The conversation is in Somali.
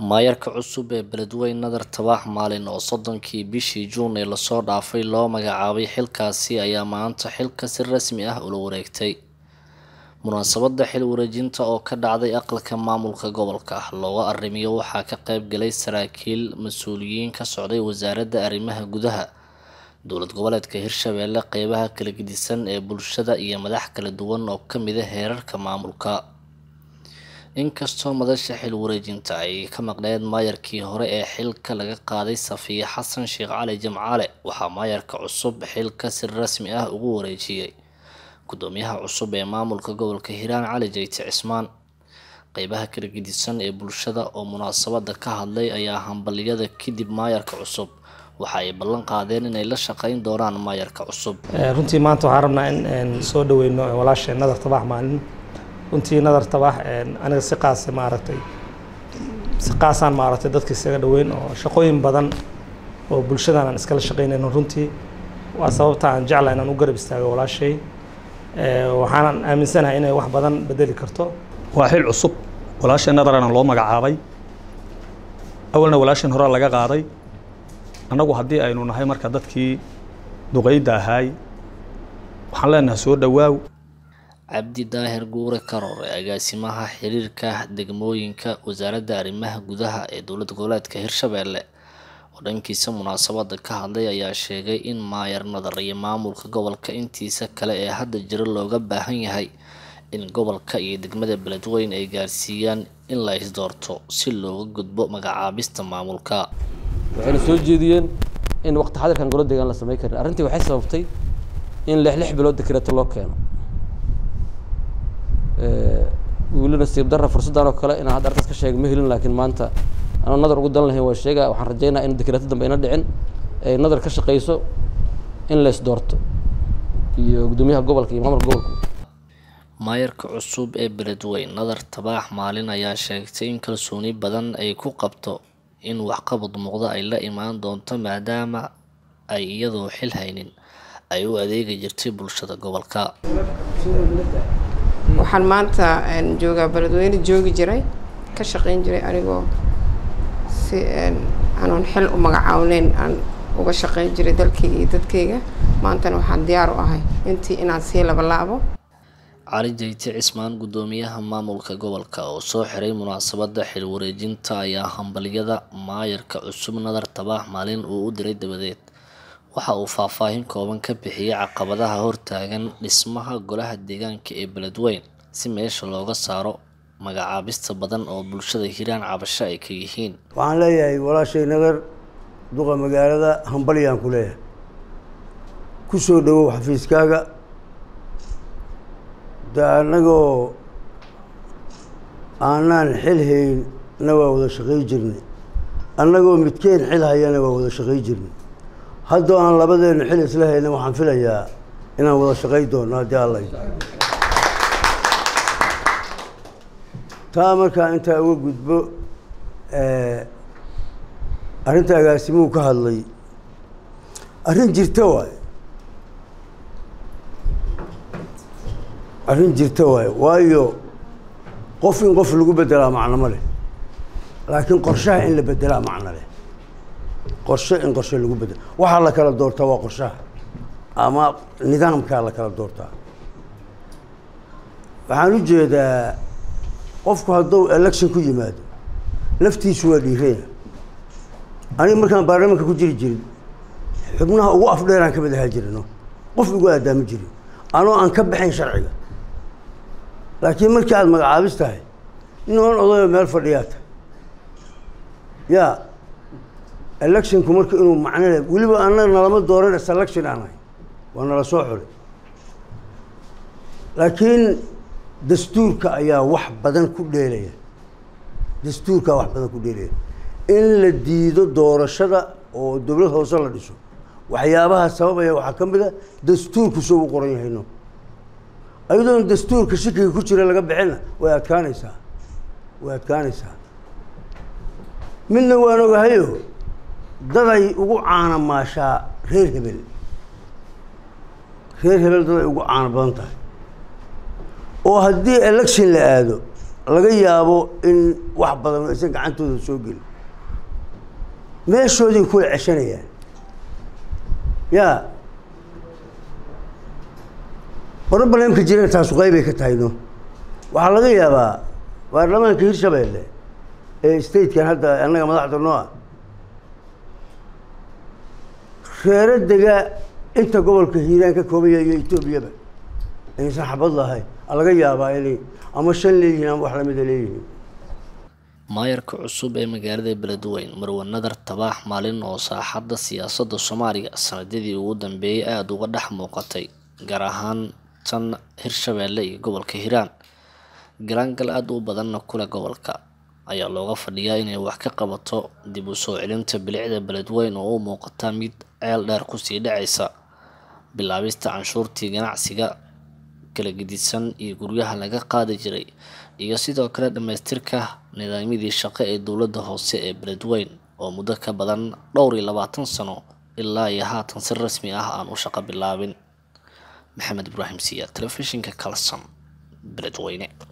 maayarka cusub ee beledweyne nadar tabax maalin oo soddonkii bishii juun ee lasoo dhaafay loo magacaabay xilkaasi ayaa maanta xilka si rasmi ah ula wareegtay munaasabada xil wareejinta oo ka dhacday aqalka maamulka gobolka looga arrimiyo waxaa ka qayb galay saraakiil mas-uuliyiin ka socday wasaaradda arrimaha gudaha dowlad goboleedka hirshabeelle qeybaha kala gedisan ee bulshada iyo madax kala duwan oo kamid a heerarka maamulka inkastoo madasha xil wareejinta ay ka maqneed maayarkii hore ee xilka laga qaaday safiya xasan sheekh cali jamcaale waxaa maayarka cusub xilka si rasmi ah ugu wareejiyey gudoomiyaha cusub ee maamulka gobolka hiiraan cali jeyte cismaan qeybaha kala gedisan ee bulshada oo munaasabada ka hadlay ayaa hambaliyada kadib maayarka cusub waxa ay ballan qaadeen inay la shaqeyn doonaan maayarka cusub runtii maanta waxaan rabnaa in soo dhaweyno walaasheen nadar tabax maalin runtii nadar tabax aniga si qaasa maaragtay si qaasaan maaragtay dadka isaga dhaweyn oo shaqooyin badan oo bulshadan aan iskala shaqeynayno runtii waa sababta aan jeclahay inaan u garab istaago walaashay waxaanan aaminsanahay inay wax badan bedeli karto waa xil cusub walaasheen nadarana loo magacaabay awalna walaasheen horaa laga qaaday annagu haddii aynu nahay marka dadkii duqeyda ahaay waxaan leenahay soo dhowaaw cabdi daahir guure karoore agaasimaha xiriirka degmooyinka wasaaradda arrimaha gudaha ee dowlad goboleedka hirshabeelle oo dhankiisa munaasabada ka hadlay ayaa sheegay in maayar nadar iyo maamulka gobolka intiisa kale ee hadda jira looga baahan yahay in gobolka iyo degmada beledweyne ay gaarsiiyaan in la isdoorto si looga gudbo magacaabista maamulka waxayna soo jeediyeen in waqti xadirkan golo deegaan la samey karin arrintii waxay sababtay in lix lix bilood dekreeto loo keeno weli nasiib darra fursaddan oo kale inaan hadda arkaas ka sheega ma helin laakiin maanta anoo nadar ugu dan lahayn waa sheega waxaan rajeynaa in dekreeto dambe ayna dhicin ay nadar ka shaqeyso in la isdoorto iyo guddoomiyaha gobolka iyo maamulka gobolka maayarka cusub ee beledweyne nadar tabaax maalin ayaa sheegtay in kalsooni badan ay ku qabto in waxqabad muuqda ay la imaan doonto maadaama ay iyadoo xil haynin ay u adeegi jirtay bulshada gobolka waxaan maanta joogaa beledweyne joogi jiray ka shaqeyn jiray anigoo si aanoon xil u magacaawneyn aan uga shaqeyn jiray dalkayga iyo dadkayga maantana waxaan diyaar u ahay intii inaan sii labalaabo cali jeyte cismaan guddoomiyaha maamulka gobolka oo soo xiray munaasabada xil wareejinta ayaa hambaliyada maayarka cusub nadar tabaax maalin uu u diray dabadeed waxa uu faahfaahin kooban ka bixiyey caqabadaha hortaagan dhismaha golaha deegaanka ee beledweyne si meesha looga saaro magacaabista badan oo bulshada hiiraan cabasho ay ka yihiin waxaan leeyahay walaashay nadar duqa magaalada hambalyaan ku leeyahay ku soo dhawow xafiiskaaga de annagoo aanaan xil haynna waa wada shaqay jirnay annagoo midkeen xil hayana waa wada shaqay jirnay haddoo aan labadeenna xil isla hayna waxaan filayaa inaan wada shaqay doonno haddii alla taa markaa intaa uga gudbo arrinta agaasimuhu ka hadlay arrin jirta waaye arrin jirta waaye waayo qof in qof lagu bedelaa macno ma leh laakiin qorshaha in la bedelaa macno leh qorshe in qorshe lagu bedelo waxaa la kala doortaa waa qorshaha ama nidaamkaa la kala doortaa waxaan u jeedaa qofku hadduu election ku yimaado laftiisu waa dhiiraya aniga markaan baarlamaanka ku jiri jirin xubnaha ugu afdheeraan ka mid ahaa jirino qof igu aadaama jirin anoo aan ka baxayn sharciga laakiin markii aada magacaabis tahay inoon odayo meel fadhiyaa tahay yaa electionku marka inuu macno le weliba annaga nalama dooran selection aan ahay waa nala soo xulay laakiin dastuurka ayaa wax badan ku dheelaya dastuurkaa wax badan ku dheelaya in la diido doorashada oo dowlad hoose la dhiso waxyaabaha sababaya waxaa ka mid a dastuurku soo u qoran yahayno ayadoon dastuurka shikiga ku jira laga bixina way adkaanaysaa way adkaanaysaa midna waan ogahayo daday ugu caana maashaa reer hebel reer hebel daday ugu caano badan tahay oo haddii election la aado laga yaabo in wax badan aysan gacantooda soo gelin meeshoodii kula ceshanayaan yaa barobaleemka jirana taasu qeybay ka tahayno waxaa laga yaabaa baarlamaanka hirshabeelle ee statekan hadda annaga madaxda noo ah reero dega inta gobolka hiiraan ka koobaya iyo etoobiyaba aysan xabad lahayn a laga yaabaa inay ama shan leeyihiin ama wax lamida leeyihiin maayarka cusub ee magaalada beledweyne marwe nadar tabaax maalin oo saaxadda siyaasadda soomaaliya sanadadii ugu dambeeyay aada uga dhex muuqatay gaar ahaan tan hirshabeelle iyo gobolka hiiraan galaangal aada u badanna kule gobolka ayaa looga fadhiyaa inay wax ka qabato dib u soo celinta bilicda beledweyne oo u muuqata mid ceel dheer kusii dhacaysa bilaabista canshuurtii ganacsiga kala gedisan iyo guryaha laga qaadi jiray iyo sidoo kale dhammaystirka nidaamyadii shaqo ee dowladda hoose ee beledweyne oo muddo ka badan dhowr iyo labaatan sano ilaa iyo haatan si rasmi ah aan u shaqo bilaabin maxamed ibraahim siya telefishinka kalson beledweyne